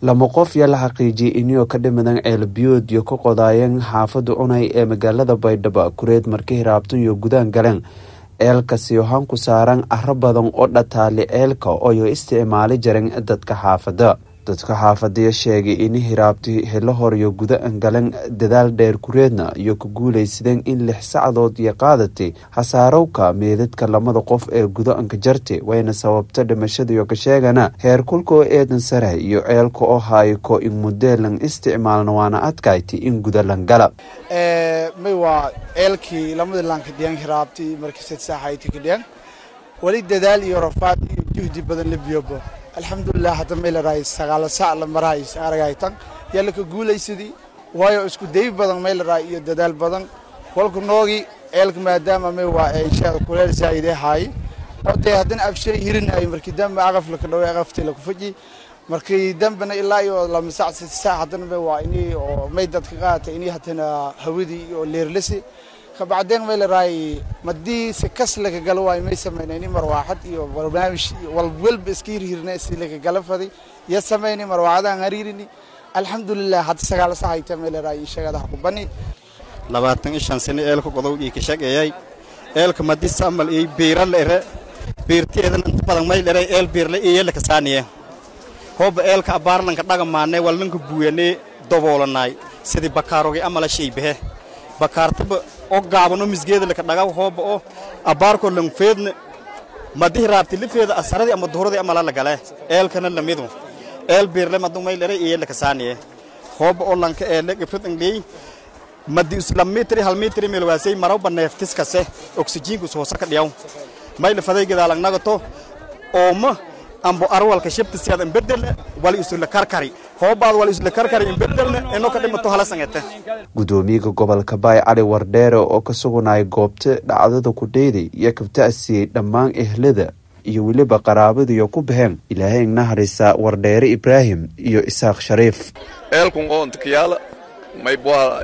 lama qof yaa la xaqiijiyey iniyoo ka dhimadan ceelbiyood iyo ka qodaayeen xaafada cunay ee magaalada baydhabo kureed marka hiraabtan iyo gudaan galeen ceelkasi waxaan ku saaran caro badan oo dhataali ceelka ooyo isticmaali jareen dadka xaafada dadka xaafadaya sheegay in hiraabti helo horiyo guda-an galan dadaal dheer kureedna iyo ku guulaysadeen in lix sacdood iyo qaadatay hasaarowka meedadka lamada qof ee guda-anka jarte wayna sababta dhimashadiyo ka sheegana heer kulka oo eedan sare iyo ceelka oo haayko in mudeelan isticmaalna waana adkayti in gudalan gala may waa ceelkii lamadii lankadhiyan hiraabti markasad saaxayti kadhiyan weli dadaal iyo rafaad iyo juhdi badan la biyobo alxamdulilah hadda may larahay sagaala sac la marahay aragaytan yaa laka guulaysadii waayo isku day badan may larahay iyo dadaal badan kolka noogi ceelka maadaama may waa inshaada kuleel zaa'idee haaye oo dee haddana abshay hirinayo markii dambe aqaf laka dhaway aqaftii laku faji markii dambena ilaa iyo lama sac sita sac haddana may waa inii oo may dadka qaata inii haddana hawadii oo leerlasi kabacdeen may larahay madii si kas laga galo waayo may samayna ini marwaaxad iyo barnaamij walwalba iska hirhirna si laga gala faday iyo samayni marwaaxadaan hariirini alxamdulilah hadda sagaala sahayta may larahay ishagadaha ku bani labaatan iyo shan sano eelka godow ii ka shaqeeyay eelka madi samal iyo biira la ere biirteedan inta badan may lere eel biirle iyo yelaka saaniye hooba eelka abaarlanka dhagamaanay walnanka buuyanee daboolanay sidii bakaarogi amala shaybahe bakaartaba oo gaabano misgeeda laka dhaga hooba oo abaarko langfeedna madihi raabti lifeeda asaradii ama duhuradii amala lagale eelkana lamidu eel biirle madu maylere iyo laka saaniye hooba oo lanka eele gibrad angley madi isla mitri hal mitri melwaasay marowba neeftiskase oksijiinku soosa ka dhiyaw mayla faday gadaalangnagato ooma ambo arwalka shibtisiyaad imbedel wali isula karkari hoobaad wali isula karkari imbedelne ino ka dhimato halasangete gudoomiyaha gobolka baay cali wardheere oo ka sugunaya goobta dhacdada ku dheyday iyo kabta'siyey dhammaan ehlada iyo weliba qaraabadiyo ku baxeen ilaahay ignaharisa wardheere ibraahim iyo isaaq shariif eelkun oo intikiyaala maybwaa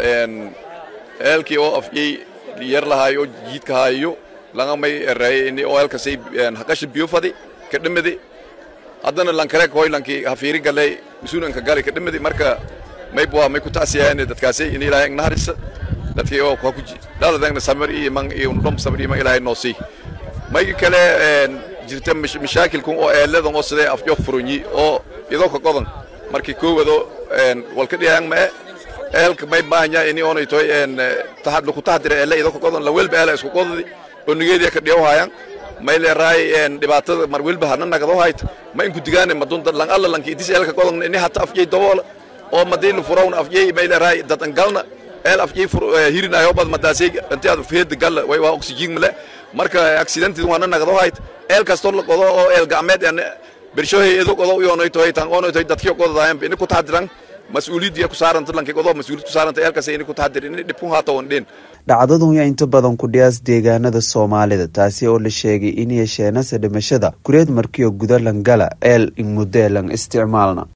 eelkii oo afyey yar lahaayo jiidka haayo langa may ereeye ini oo eelkasay haqasha biyo fadi ka dhimidi haddana lankareek hoy lankii hafiiri galay masuulanka gali ka dhimidi marka maybwaa may ku taasiyaane dadkaasay in ilaahay ignaharisa dadkii oo kwa kuji dhaladangna samir iyo man iyo dhom samir iyo man ilaahay noosii mayga kale jirta mashaakilkun oo eeladan oo sidee afjo furunyi oo idoo ka qodan markii koowado walka dhiyaan mae eelka may maahanya ini oonay toy tahad laku tahdira eele idoo ka qodan la welba eela isku qodadi oo nigeediya ka dhiyaw haayaan may leeraay dhibaatada mar welba hana nagado hayt ma inku digaane madunta lang alla lanki idis eelka qodan ini hata afjay daboola oo madiina furawna afjay may leeraay dadan galna eel afjay hirinayo bad madaasay inti aad feed gal way waa oxygen male marka accident wana nagado hayt eel kasto la qodo oo eel gacmeed aan bershohay edo qodo u yoonay toy tan oonoy toy dadkii qodadaayeen ini ku taadiran mas-uuliyadda ku saaranta lankii qodo mas-uuliyad ku saaranta eelkaas ini ku tahadir ini dhib ku haato on dhin dhacdadun yaa inta badan ku dhiyaas deegaanada soomaalida taasi oo la sheegay in yeesheenase dhimashada kureed markiyo guda langala eel in mudeelan isticmaalna